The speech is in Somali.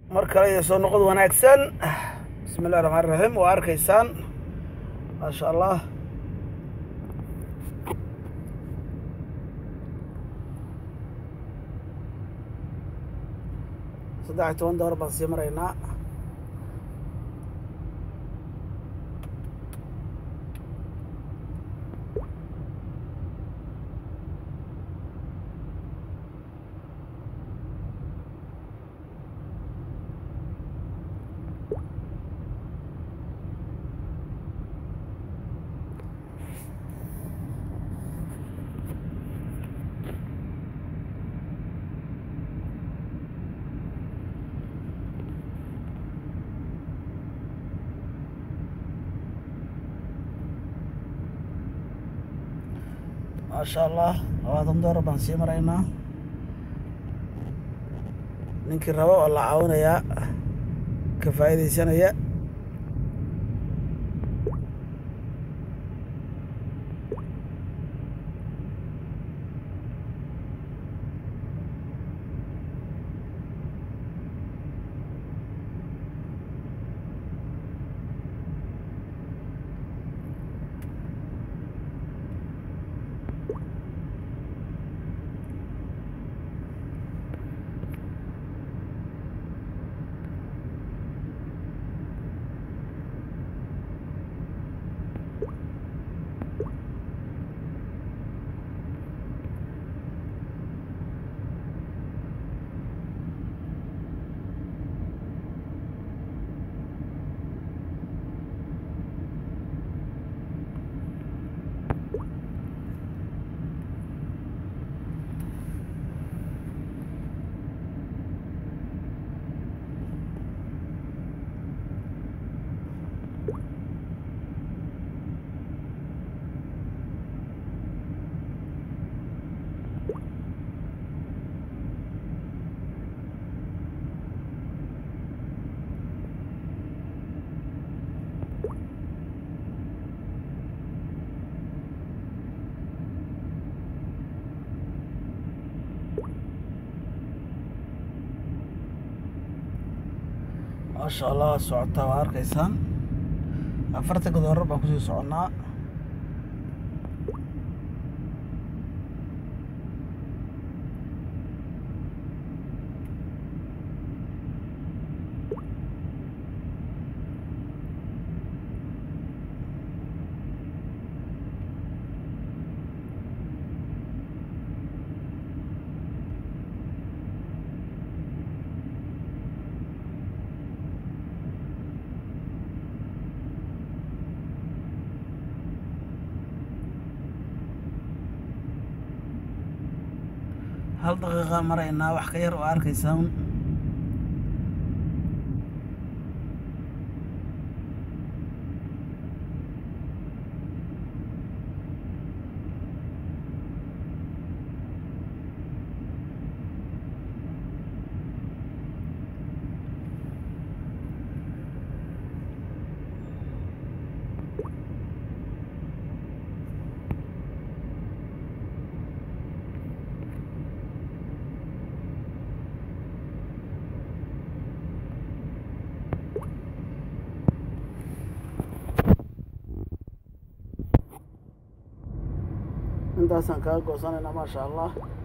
mar kale iyo soo noqod wanaagsan bismi illahi raxmaan raxiim waa arkaysaan maasha allah saddex iyo toban door baan sii maraynaa maasha allah labaatan door baan sii maraynaa ninkii rabo oo la caawinayaa ka faa'iidaysanaya maasha allah waa socotaa waa arkaysaan afartanka doorar baan kusii soconnaa hal daqiiqa maraynaa wax ka yar oo arkaysaan intaasaan kaga goosanaynaa maasha allah